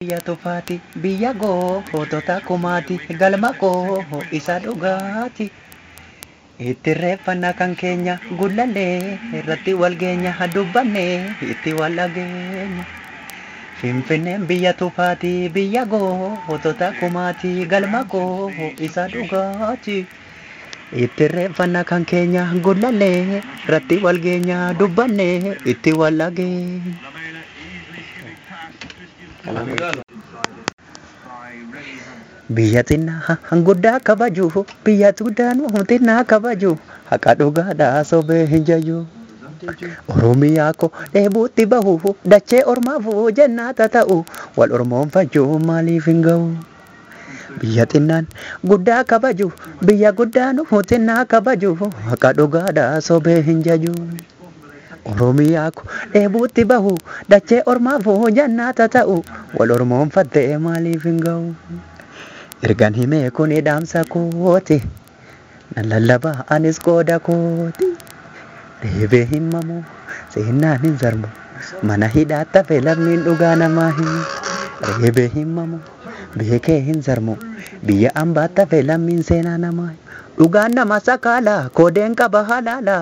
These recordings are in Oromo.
Biyya tufaati biyya gootota kumaati galma koo isa dhugaati. Itti reeffannaa kan keenya gullallee irratti wal geenya dubbannee itti wal dhageenya. Finfinneen biyya tufaati biyya gootota kumaati galma koo isa dhugaati. Itti reeffannaa kan keenya gullallee irratti wal geenya dubbannee itti wal dhageenya. Biyya xinnaa guddaa kabaju biyya guddaa xinnaa kabaju haqa dhugaadhaa sobee hin jayyu. Oromiyaa koo dheebuutti bahu dachee ormaaf jennaata ta'u wal ormoonfachuu maaliif hin ga'u. Biyya xinnaan guddaa kabaju biyya guddaan xinnaa kabaju haqa dhugaadhaa sobee hin jayyu. Oromiyaa koo dheebuutti bahu dachee ormaaf jennaata ta'u wal ormoonfattee maaliif hin ga'u. Ergan himee kun dhaamsa kooti nan lallabaa anis qooda kooti. Deebee himamu seenaan hin sarmu mana hidhaatti hafe lammiin dhugaa namaa himu. Deebee himamu beekee hin sarmu biyya ambaatti hafe lammiin seenaa namaa himu. Dhugaan nama sakaala koodeen qaba halaala.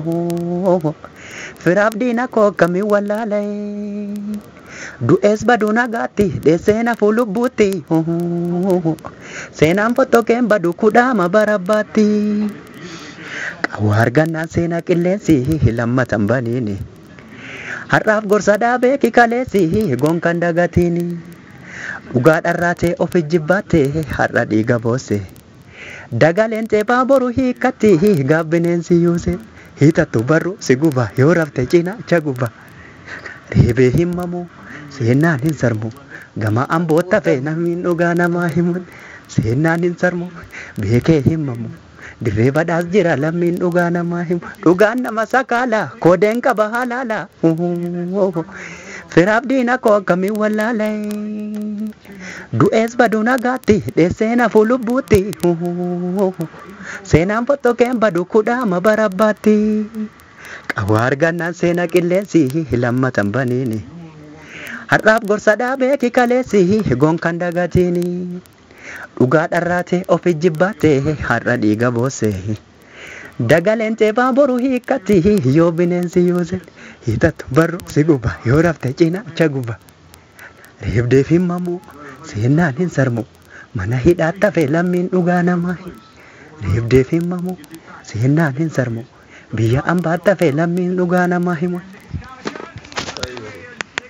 Firaaf diina koo akkamiin wallaalee. Du'ees baduu nagaatti dheesseena fuulubbuutti. Seenaan fottokeen badu kudhaama barabbaatti. Qawwaa argannaan seenaa qilleensi lammatan baniini. Har'aaf gorsa dhaabee kikaleessi gonkan dagatiini. Dhugaa dharraatee of ijjibbaattee har'a dhiiga boosse. Dagaleen xeebaa boru hiikkatti gaaf bineensi yuuse. Hiitattu barru si guba yoo rafte cinaacha guba. Deebee himamu seenaan hin sarmu gama ambootta fe namni dhugaa namaa himun seenaan hin sarmu beekee himamu dirree badhaas jira lammiin dhugaa namaa himu dhugaan nama sakaala koodeen qaba halaala firaaf diina koo akkamiin wallaala du'ees baduu nagaatti dheesseena fuulubbuutti seenaan fottokeen badu kudhaama barabbaatti. Qawwaa argannaan seenaa qilleensi lammatan baniini. Har'aaf gorsa dhaabee kikaleessi gonkan dagatiini. Dhugaa dharraatee of ijjibbaattee har'a dhiiga boosse. Dagaleen xeebaa boru hiikkatti yoo bineensi yuuse. Hiitattu barru si guba yoo rafte cinaacha guba. Reebdeef himamu seenaan hin sarmu mana hidhaatti hafe lammiin dhugaa namaa. Reebdeef himamu seenaan hin sarmu. biyya ambaatti hafe lammiin dhugaa namaa himu